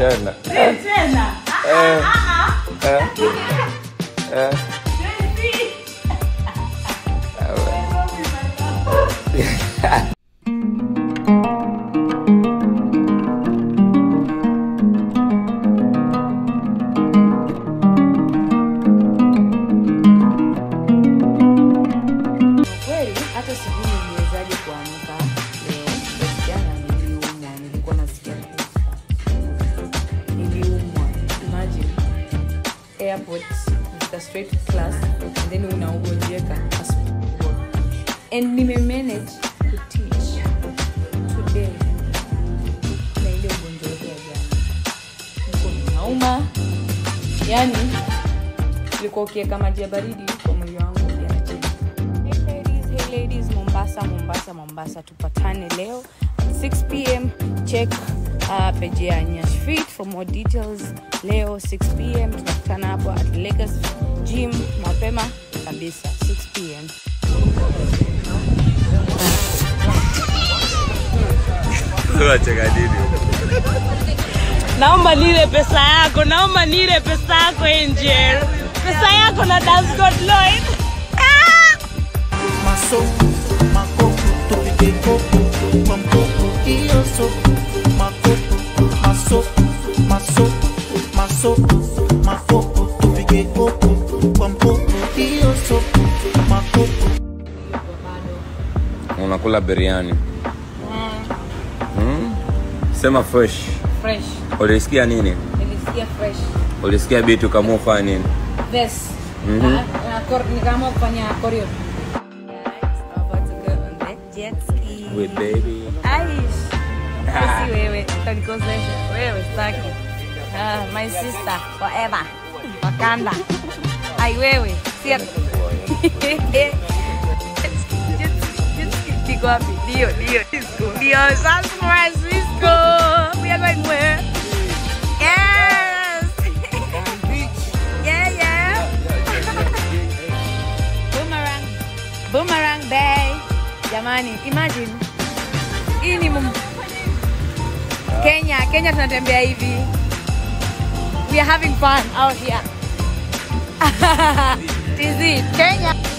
tena tena Eh, eh, eh. kweli hata sijui niliwezaje kuamka leo But jana niliumwa nilikuwa nasikia kufa niliumwa imagine airport nafika straight to class and then unaugonjeka asubuhi. and nimemanage kuteach today na ile ugonjwa wetu ya jana niko nauma yani ulikuwa ukiweka maji ya baridi kwa mwili wangu yanachemka Hey ladies, hey ladies, Mombasa, Mombasa, Mombasa. Tupatane leo at 6 p.m. Check uh, page ya Nyash Fit for more details. Leo 6 p.m. tunakutana hapo at Lagos Gym mapema kabisa 6 p.m. Unacheka nini? naomba nile pesa yako naomba nile pesa yako angel pesa yako na dance god lloyd masoko makoko tupige koko kwa mkoko hiyo soko makoko masoko masoko masoko makoko tupige koko kwa mkoko hiyo soko makoko unakula biriani mm? sema fresh Fresh. ulisikia nini Nilisikia fresh. ulisikia bitu kama ufanya nini This. Mhm. Uh, uh, kor- nikaamua kufanya choreo. Guys, I'm about to go on the jet ski. We baby Aish. Sisi wewe utanikosesha. Wewe staki. Ah, my sister forever. Wakanda. Ai wewe. Si Niko wapi? Ndio, ndio. Ndio, San Francisco. We are going where? Yes. yeah, yeah. Boomerang. Boomerang Bay. Jamani, imagine. Hii ni mum... Kenya, Kenya tunatembea hivi. We are having fun out here. TZ, Kenya.